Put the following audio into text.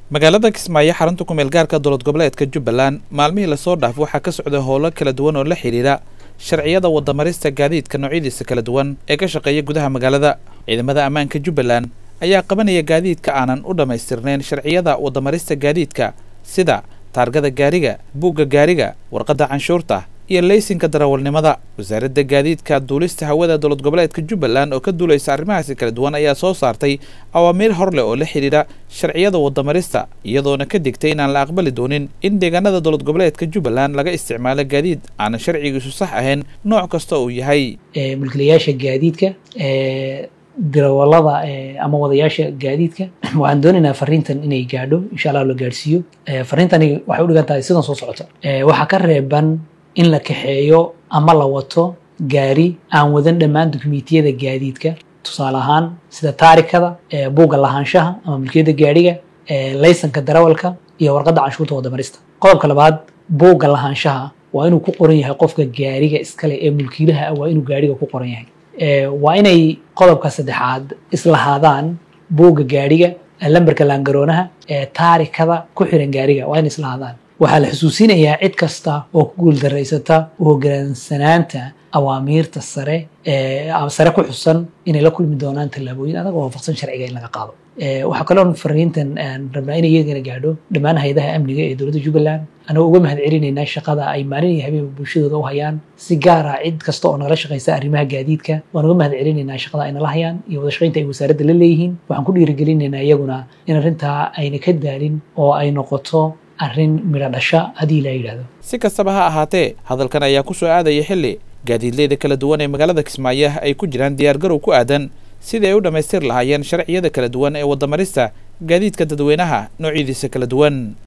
magaalada kismaayo xarunta kumeel gaarka dowlad goboleedka jubbaland maalmihii lasoo dhaaf waxaa ka socday howlo kala duwan oo la xidhiira sharciyada wadamarista gaadiidka noocyadiisa kala duwan ee ka shaqeeya gudaha magaalada ciidamada ammaanka jubbaland ayaa qabanaya gaadiidka aanan u dhammaystirnayn sharciyada wadamarista gaadiidka sida taargada gaariga buugga gaariga warqadda canshuurta iyo leysinka darawalnimada wasaaradda gaadiidka duulista hawada dowlad goboleedka jubbaland oo ka duulaysa arrimahaasi kala duwan ayaa soo saartay awaamiir hor leh oo la xidhiidha sharciyada wadamarista iyadoona ka digtay inaan la aqbali doonin in deegaanada dowlad goboleedka jubbaland laga isticmaalo gaadiid aanan sharcigiisu sax ahayn nooc kasta uu yahay mulkilayaasha gaadiidka darawalada ama wadayaasha gaadiidka waxaan doonaynaa fariintan inay gaadho insha allah la gaadhsiiyo fariintani waxay u dhigan tahay sidan soo socota waxaa ka reeban in la kaxeeyo ama la wato gaari aan wadan dhammaan dukumiintiyada gaadiidka tusaale ahaan sida taarikada buugga lahaanshaha ama mulkiyadda gaadhiga laysanka darawalka iyo warqadda canshuurta wadamarista qodobka labaad buugga lahaanshaha waa inuu ku qoran yahay qofka gaariga iskale ee mulkiilaha ah waa inuu gaariga ku qoran yahay waa inay qodobka saddexaad islahaadaan buugga gaadhiga lambarka laangaroonaha taarikada ku xiran gaariga waa inay islahaadaan waxaa la xusuusinayaa cid kasta oo ku guuldaraysata hogaansanaanta awaamiirta sare sare ku xusan inay la kulmi doonaan tallaabooyin adag oo waafaqsan sharciga in laga qaado waxaa kaloo fariintan rabnaa inay iyagana gaadho dhammaan hay-adaha amniga ee dowladda jubbaland anagoo uga mahad celinaynaa shaqada ay maalin iyo habeenba bulshadooda u hayaan si gaar ah cid kasta oo nagala shaqaysa arrimaha gaadiidka waan uga mahad celinaynaa shaqada ay nala hayaan iyo wada shaqaynta ay wasaaradda la leeyihiin waxaan ku dhiirigelinaynaa iyaguna in arrintaa ayna ka daalin oo ay noqoto arrin midho dhasha haddii la yidhaahdo si kastaba ha ahaatee hadalkan ayaa ku soo aadaya xilli gaadiidleyda kala duwan ee magaalada kismaayo ay ku jiraan diyaargarow ku aadan sidii ay u dhammaystir lahaayeen sharciyada kala duwan ee wadamarista gaadiidka dadweynaha noocyadiisa kala duwan